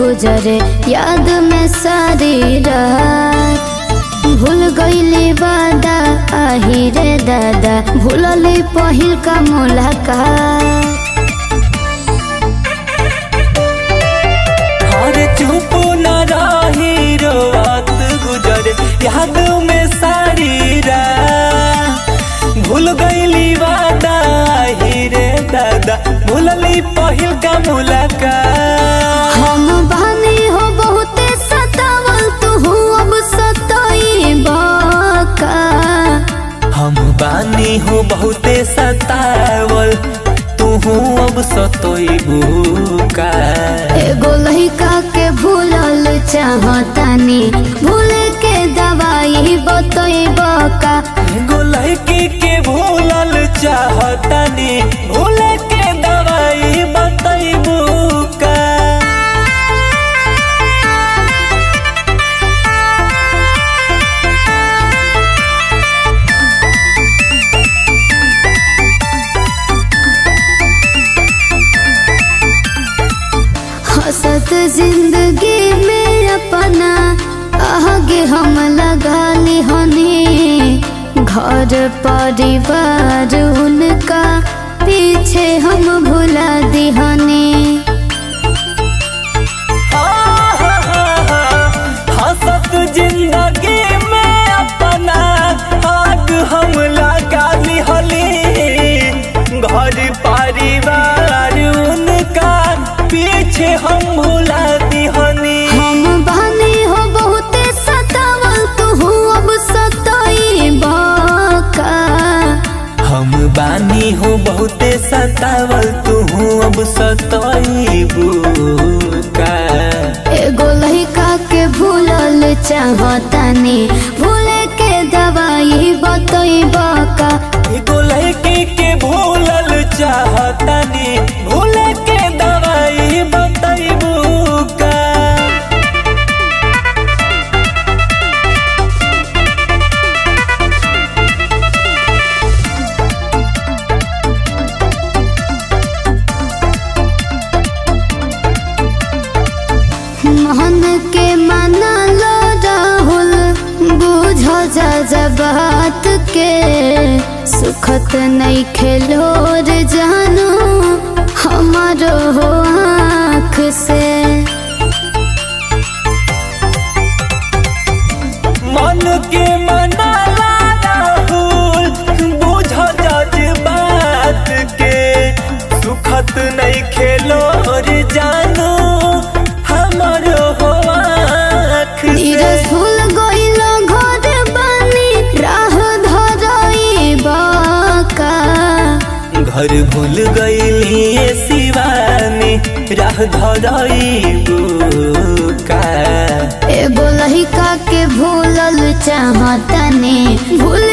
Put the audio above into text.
गुजरे याद में सारी रात भूल गईली वादा आही रे दादा भूलली पहिल का मुलाकात अरे चुप न रही रोवत गुजरे याद में सारी रात भूल गईली वादा ही रे दादा भूलली पहिल का मुलाकात हम बानी हो बहुते सतावल तू अब सताई बाका हम बानी हो बहुते सतावल तू अब सतोइबू का एगो लहिका के भूलल चाहतानी भूले के दवाई बतैब का एगो लड़की के भूलल चाहतनी भूले के दवाई बतैबू का हसत जिंदगी में अपना आगे हम लगा हनी घर परिवार उनका पीछे हम भुला दिहनी हसत जिंदगी में अपना आग हम लगा लिहली घर परिवार उनका पीछे हम भुला दिहनी हम बानी हो बहुते सतावल तू अब सताई बाका हम बानी हो बहुते सतावल तू अब सतोइबू का एगो लहिका के भूलल चाहतानी भूले के दवाई बतैब का एगो लड़की के भूलल चाहतनी भूले के दवाई बतैबू का मन के मनल राहुल बुझ जा बात के सुखत नहीं खेलोर जानू हमारो हो आँख से मन के मनाला राहुल बुझ जज बात के सुखत नहीं खेलो रे जानो हमर हो आँख नीरज से फूल गइल घर बानी राह धरई बाका घर भूल गईली शिवानी राह धरईबू का एगो लहिका के भूलल चाहतनी भूल